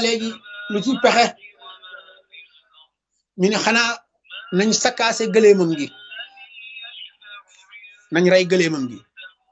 léegi lu ci pexe ñu ne xanaa nañ sakkaase gëleemam gi nañ rey gëleemam gi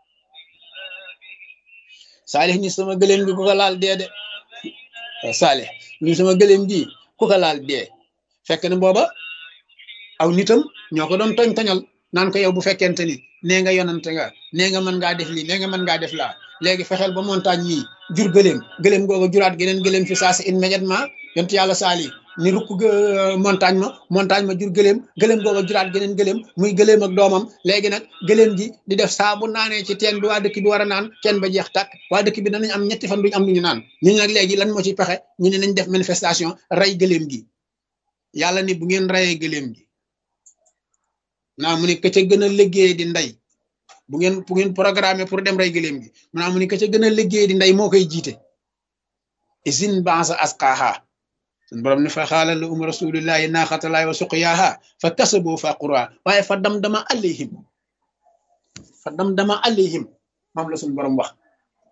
saalix ni sama gëleem gi ku ko laal dee de saalix ni sama gëleem gi ku ko laal dee fekk na booba aw nitam ñoo ko doon toñ toñal naan ko yow bu fekkente ni nee nga yonante nga nee nga mën ngaa def lii nee nga mën ngaa def laa léegi fexeel ba montagne mii jur gëleem gëleem googa juraat geneen gëleem fi saa si immédiatement yontu yàlla saali ni rukk montagne ma montagne ma jur gëleem gëleem googa juraat geneen gëleem muy gëleem ak doomam léegi nag gëleem gi di def saa bu naanee ci teen bi waa dëkk bi war a naan teen ba jeex tàkk waa dëkk bi danañ am ñetti fan duñu am lu ñu naan ñu nag léegi lan moo ci pexe ñu ne nañ def manifestation rey gëleem gi yàlla ni bu ngeen reyee gëleem gi naa mu ne ka ca gën a liggéey di ndey bu ngeen bu ngeen programmé pour dem rey gëléem gi mu naa mu ne ka ca gën a liggéey di ndey moo koy jiite isin bansa asqaaha sun borom ne fa xaala la um rasulillahi naaxatalaay wa suqyaaha fa kasaboo fa qura waaye fa dam dama alayhim fa dam dama alayhim moom la suñ borom wax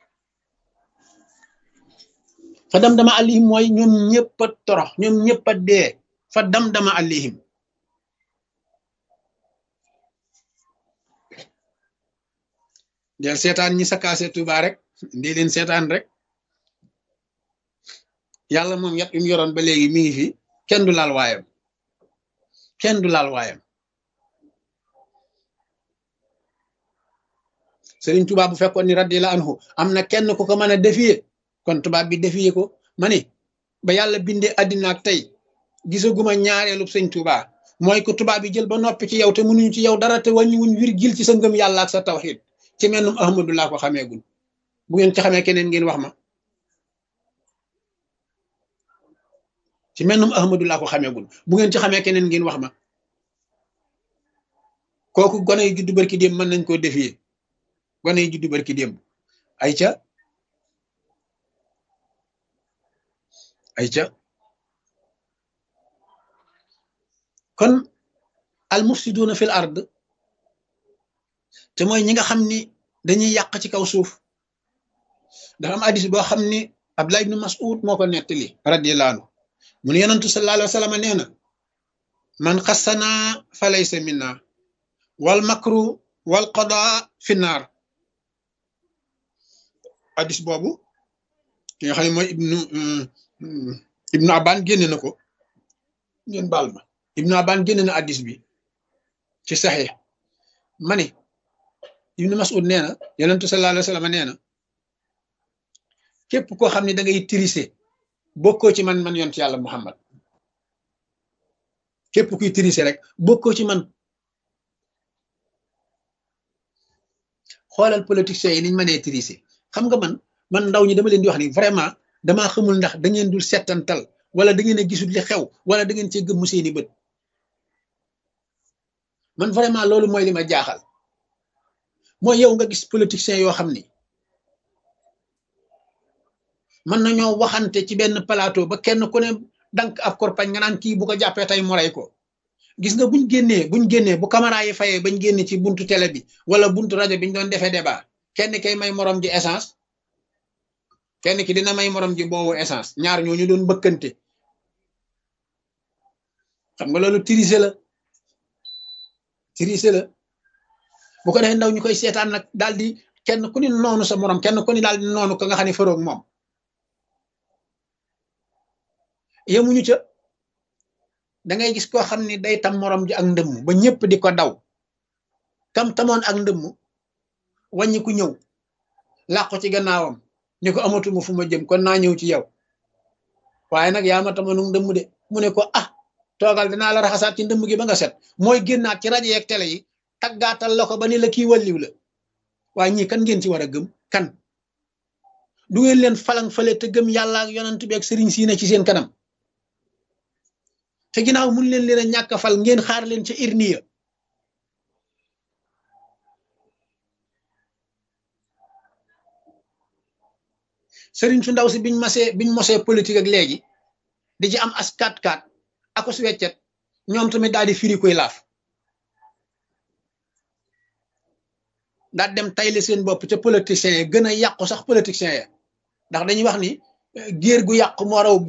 fa dam dama alayhim mooy ñoom ñëpp a torox ñoom ñëpp a dee fa dam dama alayhim del seetaan ñi sakaase Tuuba rek ndi leen seetaan rek yàlla moom yat yu mu yoroon ba léegi mi ngi fi kenn du laal waayam kenn du laal waayam Sëriñ Tuuba bu fekkoon ni radiyallahu anhu am na kenn ku ko mën a défier kon tubaab bi défier ko ma ni ba yàlla bindee àddina ak tey gisaguma ñaareelu sëñ Tuuba mooy ko tubaab bi jël ba noppi ci yow te mënuñu ci yow dara te wàññi wuñ virgule ci sa ngëm yàlla ak sa tawxiid ci mennum ahmadu laa ko xameegul bu ngeen ci xamee keneen ngeen wax ma ci mennum ahmadu laa ko xameegul bu ngeen ci xamee keneen ngeen wax ma kooku gone yu juddu barki démb mën nañ koo défier gone yu juddu barki démb ay ca ay ca kon al mufsiduna fil ard te mooy ñi nga xam ni dañuy yàq ci kaw suuf dafa am hadis boo xam ni Abdullah ibn Mas'ud moo ko nettali radiyallahu anhu mu ne yonantu sallallahu alayhi wa sallam nee na man xassana fa laysa minna wal makru wal qada fi naar hadis boobu ki nga xam ne mooy ibnu ibnu Aban génne na ko ngeen baal ma ibnu Aban génne na hadis bi ci saxiix ma ne ibnu mas'ud nee na yonentu sallallahu alayhi wa sallam nee na képp koo xam ne da ngay tirise bokkoo ci man man yonent yàlla muhammad képp kuy tirise rek bokkoo ci man xoolal politiciens yi niñ mënee tirise xam nga man man ndaw ñi dama leen di wax ni vraiment damaa xamul ndax da ngeen dul settantal wala da ngeen a gisul li xew wala da ngeen cee gëmmu seeni bët man vraiment loolu mooy li ma jaaxal mooy yow nga gis politiciens yoo xam ni mën nañoo waxante ci benn plateau ba kenn ku ne dank ab korpañ nga naan kii bu ko jàppee tey mu rey ko gis nga buñ génnee buñ génnee bu caméra yi fayee bañ génne ci buntu télé bi wala buntu rajo bi ñu doon defee débat kenn kay may morom ji essence kenn ki dina may morom ji boobu essence ñaar ñoo ñu doon bëkkante xam nga loolu tirise la tirise la bu ko defee ndaw ñu koy seetaan nag daal di kenn ku ni noonu sa morom kenn ku ni daal di noonu ko nga xam ne faroog moom yemuñu ca da ngay gis koo xam ni day tam morom ji ak ndëmm ba ñëpp di ko daw kam tamoon ak ndëmm wàññi ku ñëw làqu ci gannaawam ni ko amatuma fu ma jëm kon naa ñëw ci yow waaye nag yaa ma tamoon ak ndëmm de mu ne ko ah toogal dinaa la raxasaat ci ndëmm gi ba nga set mooy génnaat ci rajo yeeg télé yi taggaatal la ko ba ni la kii walliw la waaye ñii kan ngeen ci war a gëm kan du ngeen leen falang fale te gëm yàlla ak yonent bi ak sëriñ siina ci seen kanam te ginnaaw mun leen leen a ñàkk fal ngeen xaar leen ca irniya sëriñ su ndaw si biñ masee biñ mosee politique ak léegi di ci am as kat kat ako su weccet ñoom tamit daal di firi koy laaf daal dem tayle seen bopp ca politiciens yi gën a yàqu sax politiciens ya ndax dañuy wax ni géer gu yàqu moo raw